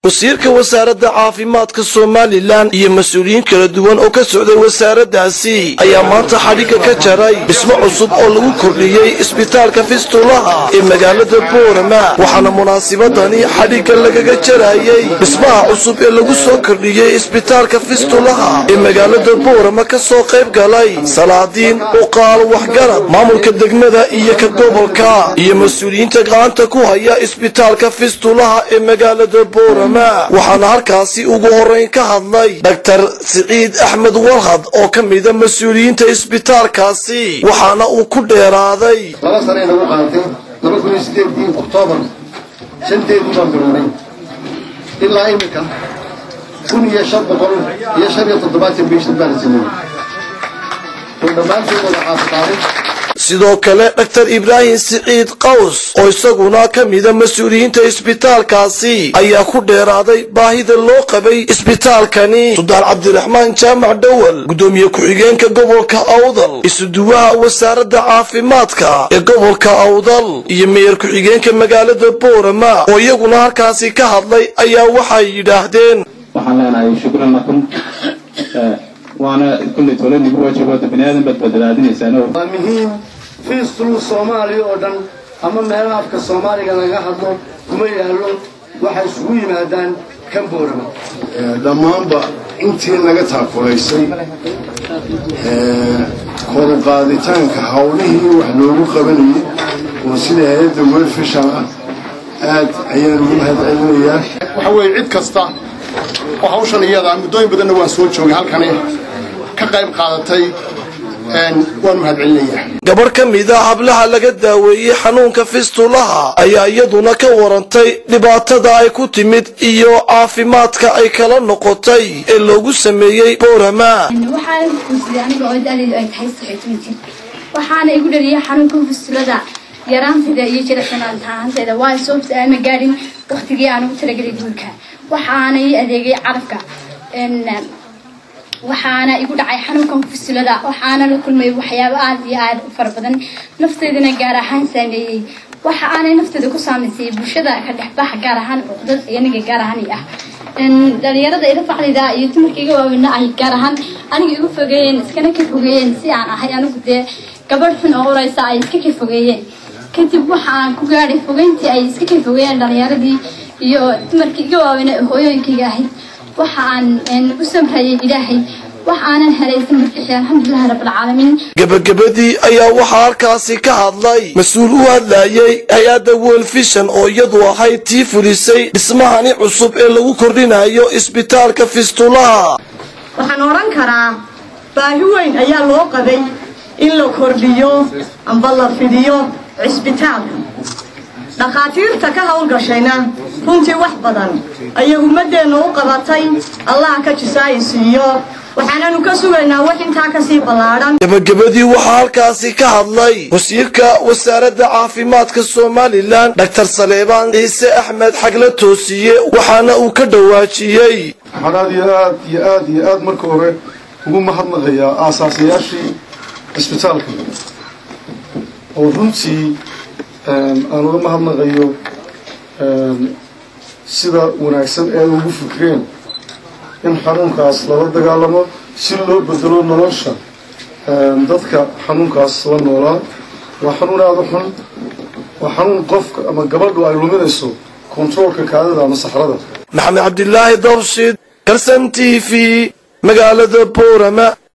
wasiirka wasaaradda caafimaadka somalilan iyo mas-uuliyiin kala duwan oo ka socday wasaaraddaasi ayaa maanta xadhigga ka jaray dhismo cusub oo lagu kordhiyey isbitaalka fistulaha ee magaalada boorama waxaana munaasibadani xadhigga lagaga jarayey dhismaha cusub ee lagu soo kordhiyey isbitaalka fistulaha ee magaalada boorama ka soo qayb galay salaadiin uqaal waxgarad maamulka degmada iyo ka gobolka iyo mas-uuliyiinta gacanta ku haya isbitaalka fistulaha ee magaalada boorama waxaana halkaasi ugu horeyn ka hadlay dhaktar siciid axmed warhad oo ka mida mas-uuliyiinta isbitaalkaasi waxaana uu ku dheeraaday laba sane nagu qaatay laba kun iyo sideedii oktoobar shanteedii baan bilownay ilaa imika kun iyo shan boqol iyo shan iyo toddobaatan bishan baan sameeyey oo dhammaantood wada caafiqaaday sidoo kale dhaktar ibraahim siciid qaws oo isaguna ka mida mas-uuliyiinta isbitaalkaasi ayaa ku dheeraaday baahida loo qabay isbitaalkani suldaan cabdiraxmaan jaamac dhowal guddoomiye ku-xigeenka gobolka awdal isuduwaha wasaaradda caafimaadka ee gobolka awdal iyo meyer ku-xigeenka magaalada boorama oo iyaguna halkaasi ka hadlay ayaa waxay yidhaahdeen waxaan leenahay shukran lakum waana kulley tole nigu waajibaata bani aadan baad badbaadinaysaan waa muhiim fiistulu soomaaliya oo dhan ama meelaha afka soomaaliga laga hadlo kuma yaallo waxay isugu yimaadaan kan boorama dhammaanba intii naga taakulaysay koruqaaditaanka hawlihii wax loogu qabanayay oo sida hay-adda welfishan ah aad ayaan ugu mahadcelinayaa waxa weeye cid kasta oo hawshan iyada muddooyin badanna waan soo joogay halkani ka qayb qaadatay waan mahadcelinayaa gabarh ka mida hablaha laga daaweeyey xanuunka fistulaha ayaa iyaduna ka warantay dhibaatada ay ku timid iyo caafimaadka ay kala noqotay ee loogu sameeyey boorama waxaana kuguursaday aniga oo da-deedu ay tahay saxotoban jir waxaana igu dhaliyay xanuunka fistulada yaraanteeda iyo jiracsanaanta ahaanteeda waayo sababta aana gaadhin waktigii aan ugu talagelay guurka waxaana ii adeegay carabka waxaana igu dhacay xanuunkan fusilada waxaana la kulmay waxyaabo aada iyo aada u fara badan nafteedana gaar ahaan saameeyey waxa aanay nafteeda ku saamaysay bulshada ka dhexbaxa gaar ahaan cuqdad aniga gaar ahaan ah dhalinyarada ila facdida iyo dumarka iga waaweyna ay gaar ahaan aniga igu fogeeyeen iskana ka fogeeyeen si aan ahay anigu dee gabadh xun oo uraysa ay iska ka fogeeyeen kadib waxa aan ku gaadhay fogeyntii ay iska ka fogeeyeen dhalinyaradii iyo dumarka iga waaweyna hooyooyinkayga ahayd waxa aan u samrayay ilaahay wax aanan helay samarkiisi alxamdulilahi rabbilcaalamiin gebagabadii ayaa waxaa halkaasi ka hadlay mas-uul u hadlayay hay-adda wolfishan oo iyadu ahayd tii fulisay dhismahani cusub ee lagu kordhinayo isbitaalka fistulaha waxaan odhan karaa baahi weyn ayaa loo qabay in la kordhiyo amba la fidiyo cisbitaalka dhakhaatiirta ka howlgashayna runtii wax badan ayay ummaddeenna u qabatay allaha ka jisaayisiiyo waxaananu ka sugaynaa wax intaa kasii ballaadhan gebagabadii waxaa halkaasi ka hadlay wasiirka wasaaradda caafimaadka somalilan dhaktar saleebaan ciise axmed xagla toosiye waxaana uu ka dhawaajiyey waxaan aad iyo aad iyo aad iyo aad marka hore ugu mahadnaqayaa aasaasayaashii cisbitaalka oo runtii aan uga mahadnaqayo sida wanaagsan ee ugu fikreen in xanuunkaas lala dagaalamo si loo bedelo nolosha dadka xanuunkaas la noolaa waa xanuun aada u xun waa xanuun qofka ama gabadhu ay luminayso kontaroolka kaadida ama saxrada maxamed cabdilaahi dabshid karsan t v magaalada boorama